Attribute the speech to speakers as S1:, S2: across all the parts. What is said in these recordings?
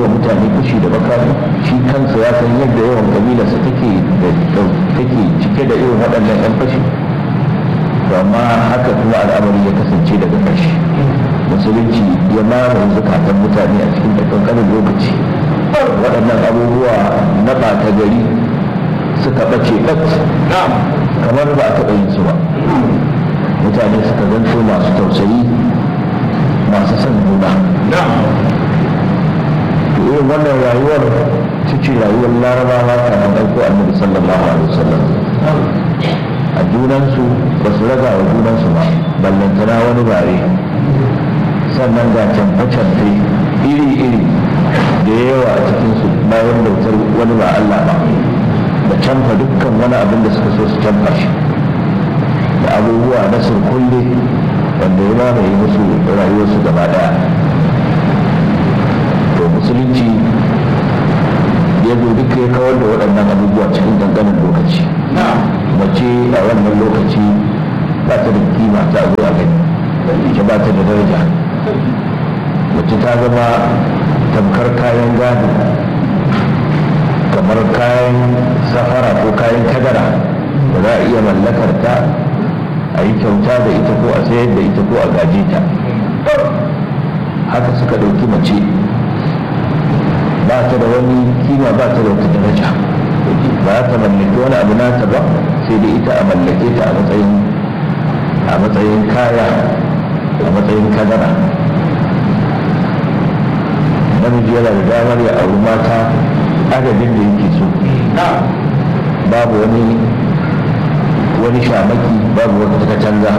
S1: wa mutane fushi da makami shi kansa ya san yadda yawan kabilarsa take da take cike da irin waɗannan 'yan fashi to amma haka kuma al'amari ya kasance daga ƙarshe musulunci ya mamaye zukatan mutane a cikin ƙanƙanin lokaci waɗannan abubuwa na ɓata gari suka ɓace ɓat kamar ba a taɓa yin su ba mutane suka zanto masu tausayi masu son juna to irin wannan rayuwar ta ce rayuwar larabawa kamar ɗauko annabi sallallahu alaihi wasallam a junansu ba su raga wa junansu ba ballantana wani bare sannan ga canfe-canfe iri-iri da yawa a cikinsu bayan bautar wani ba Allah ba da canfa dukkan wani abin da suka so su canfa shi da abubuwa na surkulle wanda ya mamaye musu rayuwarsu gaba daya to musulunci ya zo duka ya kawar da waɗannan abubuwa cikin ƙanƙanin lokaci mace a wannan lokaci ba ta da kima ta zo a gani ita ba ta da daraja mace ta zama tamkar kayan gado kamar kayan safara ko kayan kadara da za a iya mallakar ta a yi kyauta da ita ko a sayar da ita ko a gaje ta haka suka ɗauki mace ba ta da wani kima ba ta da wata daraja ba ta mallaki wani abu nata ba sai da ita a mallake ta a matsayin a matsayin kaya a matsayin kadara namiji yana da damar ya auri mata adadin da yake so babu wani wani shamaki babu wata ta canza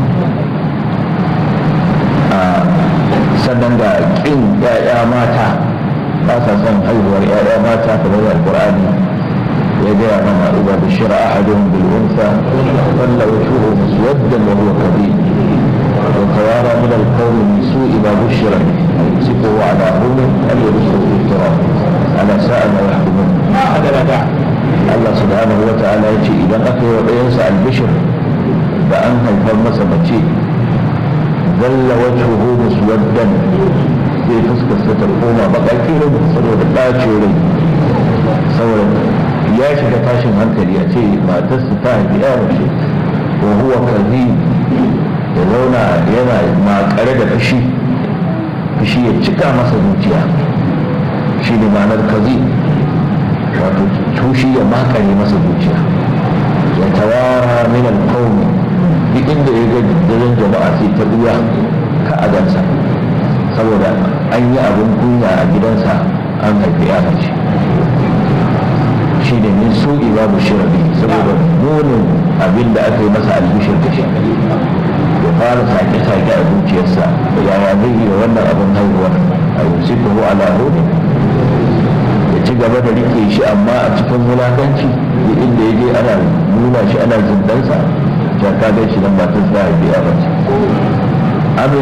S1: sannan da ƙin 'ya'ya mata ba sa son haihuwar 'ya'ya mata kamar alƙur'ani ya gaya mana إذا بشر أحدهم بالأنثى ظل وجهه مسودا وهو كظيم وتوارى من القوم من سوء ما بشر به يمسكه على هون أم يدسه في التراب على ساء ما يحكمون Allah subhanahu wa ta'ala ya ce idan aka yi wa ɗayansa albishir da an haifar masa mace zalla wajhuhu muswaddan zai fuskarsa ta koma baƙaƙirin saboda ɓacin rai saboda ya shiga tashin hankali a ce matarsa ta haifi ya mace wa huwa kazi ya zauna yana makare da fushi fushi ya cika masa zuciya shi ne ma'anar kazi wato tushi ya makare masa zuciya ya tawara min alqawmi duk inda ya ga daren jama'a sai ta buya ka agansa saboda an yi abin kunya a gidansa an haifi ya mace shi ne min su'i babu shirabi saboda munin abin da aka yi masa albishir da shi ya fara sake-sake a zuciyarsa yaya zai yi wannan abin haihuwar a yusufu ala hudu ya ci gaba da rike shi amma a cikin wulakanci da inda ya je ana nuna shi ana zindansa ta kaga shi nan matar za a biya mace